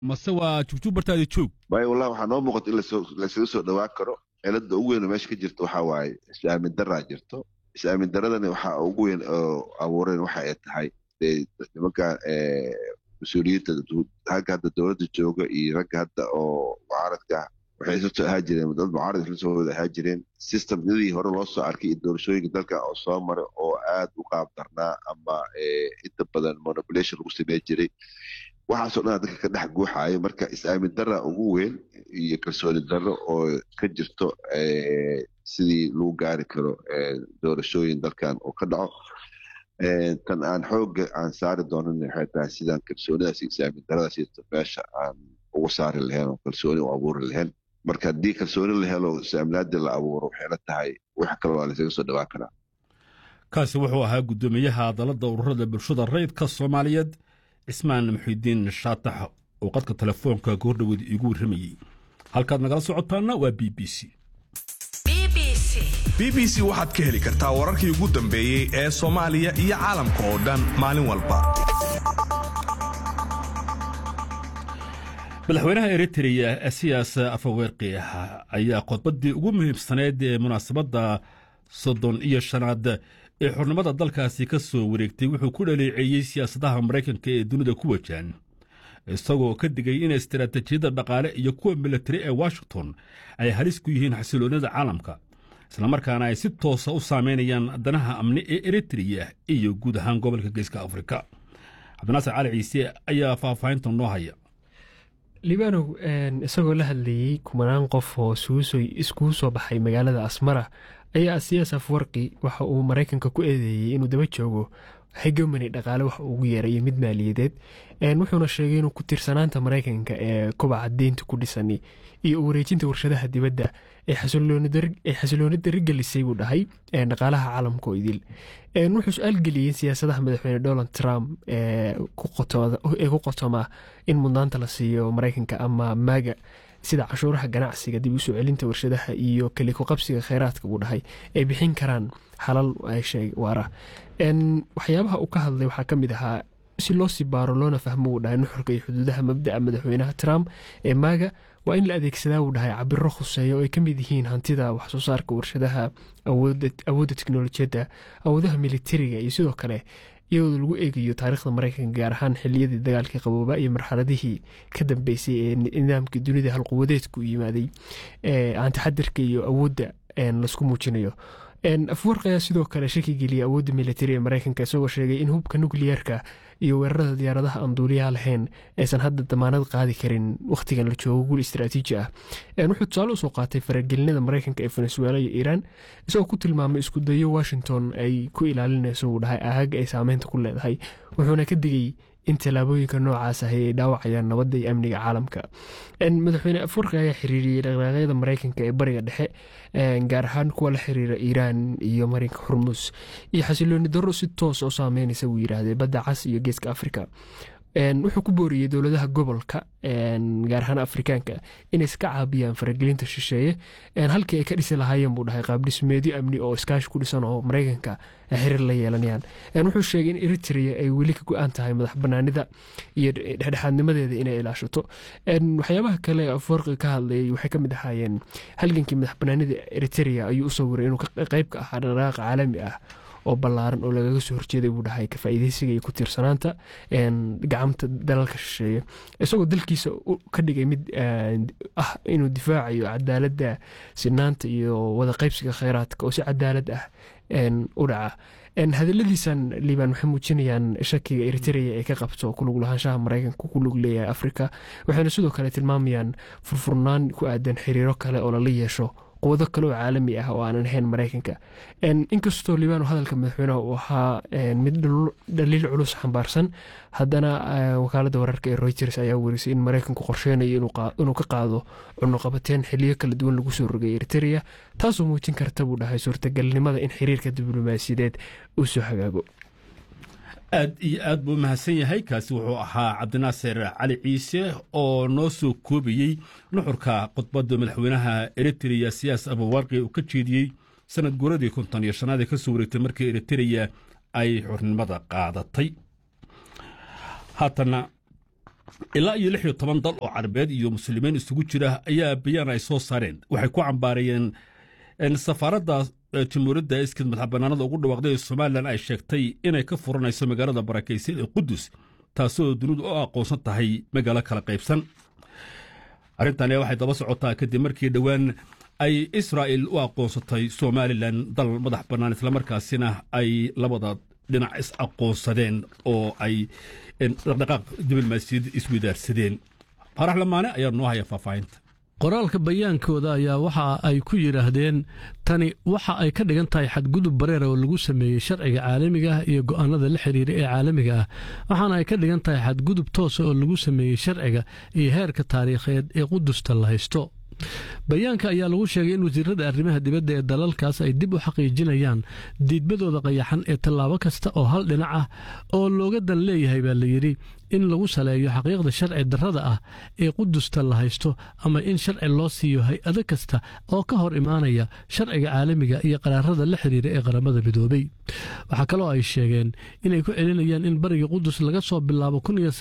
mase waa jugjug bartaada joog waayo wallahi waxaa noo muuqata in laysaga soo dhowaan karo cilada ugu weyn oo meesha ka jirta waxaa waaye is-aamin daraa jirto is-aamin daradani waxaa ugu weyn oo abuureen waxa ay tahay nimanka mas-uuliyiinta ragga hadda dowladda jooga iyo ragga hadda oo mucaaradka waxay isla soo ahaa jireen dad mucaarad isla soo wada ahaa jireen systemyadii hore loo soo arkay iyo doorashooyinka dalka oo soo maray oo aad u qaab darnaa ama inta badan manipulation lagu samey jiray waxaasoo dhan dadka ka dhex guuxayo marka is-aamin dara ugu weyn iyo kalsooni darro oo ka jirto sidii lagu gaari karo doorashooyin dalkan oo ka dhaco tan aan xooga aan saari doonan waxay tahay sidaan kalsoonidaas iyo is-aamin daradaas iyo meesha aan ugu saari lahayn oo kalsooni u abuuri lahayn marka haddii kalsooni la helo is-aaminaadii la abuuro waxay la tahay wax kale waa laysaga soo dhawaan karaa kaasi wuxuu ahaa guddoomiyaha dalada ururada bulshada rayidka soomaaliyeed cismaan muxidiin shaatax oo qadka telefoonka goordhoweed iigu warramayey halkaad nagala socotaana waa b b c b b c waxaad ka heli kartaa wararkii ugu dambeeyey ee soomaaliya iyo caalamka oo dhan maalin walba madaxweynaha eritreya siyaas afaweerqi ayaa khudbaddii ugu muhiimsaneyd ee munaasabadda soddon iyo shanaad ee xornimada dalkaasi ka soo wareegtay wuxuu ku dhaleeceeyey siyaasadaha maraykanka ee dunida ku wajahan isagoo ka digay in istaraatijiyadda dhaqaale iyo kuwa militari ee washington ay halis ku yihiin xasiloonnida caalamka islamarkaana ay si toosa u saameynayaan danaha amni ee eritreya iyo guud ahaan gobolka geeska afrika cabdinaasir cali ciise ayaa faahfaahinta noo haya libaanow isagoo la hadlayey kumanaan qof oo iskugu soo baxay magaalada asmara ayaa siyaas afwarqi waxa uu maraykanka ku eedeeyey inuu daba joogo hegemony dhaqaale wax ugu yeerayo mid maaliyadeed wuxuuna sheegay inuu ku tiirsanaanta maraykanka ee kobaca deynta ku dhisan iyo u wareejinta warshadaha dibadda ee xasilooni darigelisay buu dhahay dhaqaalaha caalamka oo idil wuxuu su-aal geliyey siyaasadaha madaxweyne donald trump ee ku qotoma in mudnaanta la siiyo maraykanka ama maaga sida cashuuraha ganacsiga dib usoo celinta warshadaha iyo kaliko qabsiga kheyraadka buu dhahay ay bixin karaan xalal waara waxyaabaha uu ka hadlay waxaa ka mid ahaa si loo sii baaro loona fahmo wuu dhahay nuxurka iyo xuduudaha mabda'a madaxweynaha trump ee maaga waa in la adeegsadaa wuu dhahay cabiro khuseeya oo ay ka mid yihiin hantida waxsoo saarka warshadaha awoodda teknolojiyadda awoodaha militariga iyo sidoo kale iyadoo lagu eegayo taariikhda maraykanka gaar ahaan xiliyadii dagaalkii qabooba iyo marxaladihii ka dambeysay ee nidaamkii dunida halquwadeedku yimaaday antixadirka iyo awoodda laisku muujinayo afwarq ayaa sidoo kale shaki geliyay awoodda militari ee maraykanka isagoo sheegay in hubka nukliyeerka iyo weerarada diyaaradaha aan duuliyaha lahayn aysan hadda damaanad qaadi karin wakhtigan la joogo guul istaraatiiji ah wuxuu tusaale usoo qaatay faragelinada maraykanka ee venezuela iyo iiraan isagoo ku tilmaamay iskudayo washington ay ku ilaalinayso wuu dhahay ahaga ay saameynta ku leedahay wuxuuna ka digay in tallaabooyinka noocaas ahi ay dhaawacayaan nabadda iyo amniga caalamka madaxweyne afwarqi ayaa xiriiriyey dhaqdhaqaaqyada maraykanka ee bariga dhexe gaar ahaan kuwa la xiriira iiraan iyo marinka xurmus iyo xasilooni darro si toos oo saameynaysa wuu yidhaahdee badda cas iyo geeska afrika wuxuu ku booriyey dowladaha gobolka gaar ahaan afrikaanka inay iska caabiyaan faragelinta shisheeye halkii ay ka dhisi lahaayeen buu dhahay qaabdhismeedyo amni oo iskaashi ku dhisan oo maraykanka xiriir la yeelanayaan wuxuu sheegay in eritrea ay weli ka go-aan tahay madax banaanida iyo dhexdhexaadnimadeeda inay ilaashato waxyaabaha kale afwarqi ka hadlayay waxay ka mid ahaayeen halgankii madax banaanida eritrea ayuu u sawiray inuu qeyb ka ahaa dhaqdhaqaaqa caalami ah oo ballaaran oo lagaga soo horjeeday buu dhahay ka faa'iideysiga iyo ku tiirsanaanta gacamta dalalka shisheeye isagoo dalkiisa ka dhigay mid ah inuu difaacayo cadaaladda sinaanta iyo wada qaybsiga kheyraadka oo si cadaalad ah u dhaca hadaladiisan liibaan waxay muujinayaan shakiga eritrea ee ka qabto kulug lahaanshaha maraykanka ku lug leeyahay afrika waxayna sidoo kale tilmaamayaan furfurnaan ku aadan xiriiro kale oo lala yeesho quwado kale oo caalami ah oo aanan ahayn maraykanka inkastoo liibaan hadalka madaxweynaha uu ahaa mid dhaliil culus xambaarsan haddana wakaaladda wararka ee reuters ayaa werisay in maraykanku qorsheynayo inuu ka qaado cunuqabateen xiliyo kala duwan lagu soo rogay eritrea taasoo muujin karta buu dhahay suurtagalnimada in xiriirka diblomaasiyadeed uu soo hagaago aad iyo aad buu mahadsan yahay kaasi wuxuu ahaa cabdinaasir cali ciise oo noo soo koobayey nuxurka khudbadda madaxweynaha eritreya siyaas abawarqi uu ka jeediyey sanad guuradii konton iyo shanaad ee ka soo wareegtay markii eritreya ay xornimada qaadatay haatana ilaa iyo lix iyo toban dal oo carabeed iyo muslimiin isugu jira ayaa bayaan ay soo saareen waxay ku cambaareeyeen safaaradda jamhuuriyadda iskid madaxbanaanada ugu dhawaaqday ee somalilan ay sheegtay inay ka furanayso magaalada barakaysan ee qudus taasoo dunidu u aqoonsan tahay magaalo kala qaybsan arrintani waxay daba socotaa kadib markii dhowaan ay israa'il u aqoonsatay somalilan dal madax bannaan islamarkaasina ay labada dhinac is aqoonsadeen oo ay dhaqdhaqaaq diblomaasiyad isweydaarsadeen faarax lamaane ayaa noo haya faahfaahinta qoraalka bayaankooda ayaa waxa ay ku yidhaahdeen tani waxa ay ka dhigan tahay xadgudub bareera oo lagu sameeyey sharciga caalamiga ah iyo go'aanada la xiriira ee caalamiga ah waxaana ay ka dhigan tahay xadgudub toosa oo lagu sameeyey sharciga iyo heerka taariikheed ee qudusta la haysto bayaanka ayaa lagu sheegay in wasiirada arrimaha dibadda ee dalalkaas ay dib u xaqiijinayaan diidmadooda qayaxan ee tallaabo kasta oo hal dhinac ah oo looga dan leeyahay baa layidhi in lagu saleeyo xaqiiqda sharci darrada ah ee qudusta la haysto ama in sharci loo siiyo hay-ado kasta oo ka hor imaanaya sharciga caalamiga iyo qaraarada la xiriira ee qaramada midoobey waxaa kaloo ay sheegeen inay ku celinayaan in bariga qudus laga soo bilaabo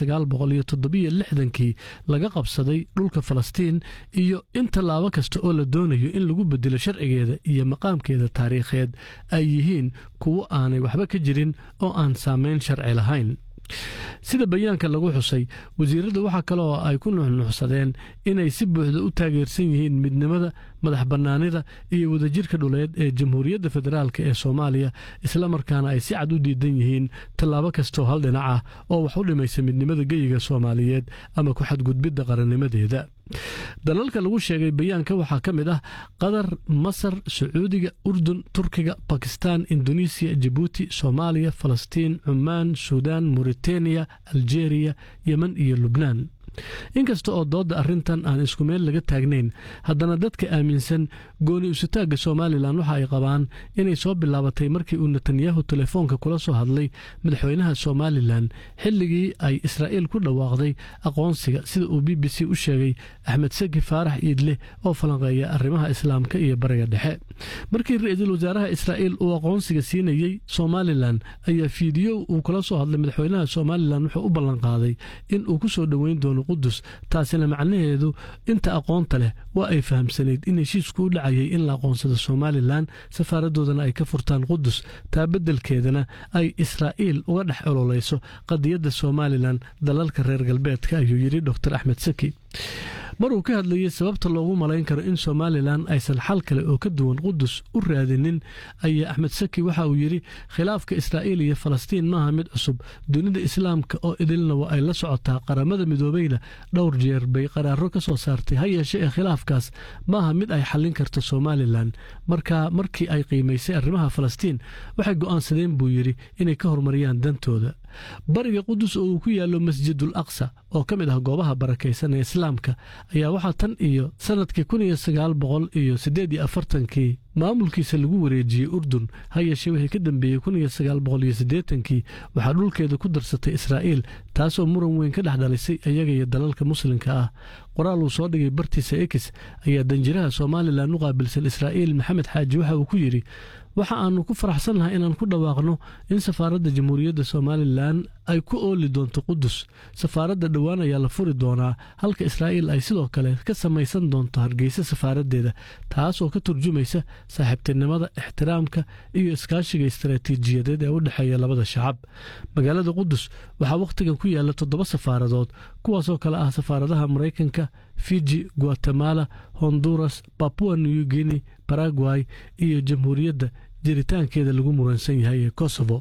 kii laga qabsaday dhulka falastiin iyo in tallaabo kasta oo la doonayo in lagu bedelo sharcigeeda iyo maqaamkeeda taariikheed ay yihiin kuwo aanay waxba ka jirin oo aan saamayn sharci lahayn sida bayaanka lagu xusay wasiirradda waxaa kale oo ay ku nuxnuxsadeen inay si buuxda u taageersan yihiin midnimada madax bannaanida iyo wadajirka dhuleed ee jamhuuriyadda federaalk ee soomaaliya islamarkaana ay si cad u diidan yihiin tallaabo kastoo hal dhinac ah oo wax u dhimaysa midnimada geyiga soomaaliyeed ama ku xadgudbidda qarannimadeeda dalalka lagu sheegay bayaanka waxaa ka mid ah qatar masar sacuudiga urdun turkiga bakistan indonesiya jabuuti soomaaliya falastiin cumaan suudaan mauritaniya aljeeriya yemen iyo lubnaan inkasta oo doodda arrintan aan isku meel laga taagnayn haddana dadka aaminsan gooni usutaagga somalilan waxa ay qabaan inay soo bilaabatay markii uu netanyahu telefoonka kula soo hadlay madaxweynaha somalilan xilligii ay israa'iil ku dhawaaqday aqoonsiga sida uu b b c u sheegay axmed saki faarax iidleh oo falanqeeya arrimaha islaamka iyo bariga dhexe markii ra-iisul wasaaraha israa'iil uu aqoonsiga siinayey somalilan ayaa fiidiyo uu kula soo hadlay madaxweynaha somalilan wuxuu u ballanqaaday in uu ku soo dhoweyn doono qudus taasina macnaheedu inta aqoonta leh waa ay fahamsanayd in heshiisku u dhacayay in la aqoonsado somalilan safaaradoodana ay ka furtaan qudus taa beddelkeedana ay israa'iil uga dhex ololayso qadiyadda somalilan dalalka reer galbeedka ayuu yidhi dor axmed saki mar uu ka hadlayey sababta loogu malayn karo in somalilan aysan xal kale oo ka duwan qudus u raadinin ayaa axmed saki waxa uu yidhi khilaafka israa'iil iyo falastiin maaha mid cusub dunida islaamka oo idilna waa ay la socotaa qaramada midoobeyna dhowr jeer bay qaraaro ka soo saartay ha yeeshe ee khilaafkaas maaha mid ay xallin karto somalilan markaa markii ay qiimaysay arrimaha falastiin waxay go'aansadeen buu yidhi inay ka horumariyaan dantooda bariga qudus oo uu ku yaallo masjidul aqsa oo ka mid ah goobaha barakaysan ee islaamka ayaa waxaa tan iyo sannadkii kun iyo sagaal boqol iyo siddeed iyo afartankii maamulkiisa lagu wareejiyey urdun ha yeeshee wixii ka dambeeyey kun iyo sagaal boqol iyo siddeetankii waxaa dhulkeeda ku darsatay israa'iil taasoo muran weyn ka dhex dhalisay iyaga iyo dalalka muslimka ah qoraal uu soo dhigay bartiisa ekis ayaa danjiraha somalilan u qaabilsan israa'iil maxamed xaaji waxa uu ku yidhi waxa aanu ku faraxsannahay inaan ku dhawaaqno in safaaradda jamhuuriyadda somalilan ay ku ooli doonto qudus safaaradda dhowaan ayaa la furi doonaa halka israa'iil ay sidoo kale ka samaysan doonto hargeysa safaaraddeeda taas oo ka turjumaysa saaxiibtinimada ixtiraamka iyo iskaashiga istaraatiijiyadeed ee u dhexeeya labada shacab magaalada qudus waxaa wakhtigan ku yaalla toddoba safaaradood kuwaasoo kale ah safaaradaha maraykanka fiji guatemala honduras babua new guinea baragway iyo jamhuuriyadda jiritaankeeda lagu muransan yahay ee kosovo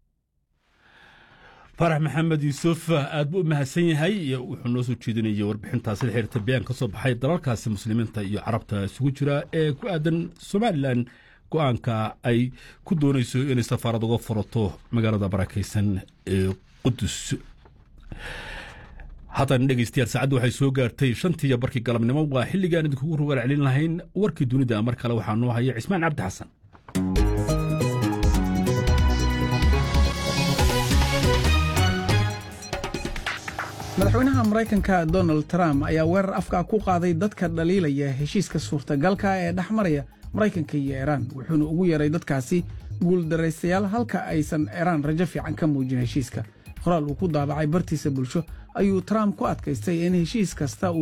farax maxamed yuusuf aad buu u mahadsan yahay wuxuu noo soo jeedinayay warbixintaas la xiriirta bayaan ka soo baxay dalalkaasi muslimiinta iyo carabta isugu jira ee ku aadan somalilan go-aanka ay ku doonayso inay safaarad uga furato magaalada barakaysan ee qudus haatan dhegeystayaal saacaddu waxay soo gaartay shantii iyo barkii galabnimo waa xilligaan idinkugu rugaal celin lahayn warkii dunida mar kale waxaa noo haya cismaan cabdi xasan madaxweynaha maraykanka donald trump ayaa weerar afka ku qaaday dadka dhaliilaya heshiiska suurtagalka ee dhex maraya maraykanka iyo iiraan wuxuuna ugu yeeray dadkaasi guuldaraystayaal halka aysan iiraan rajo fiican ka muujin heshiiska qoraal uu ku daabacay bartiisa bulsho ayuu trump ku adkaystay in heshiis kasta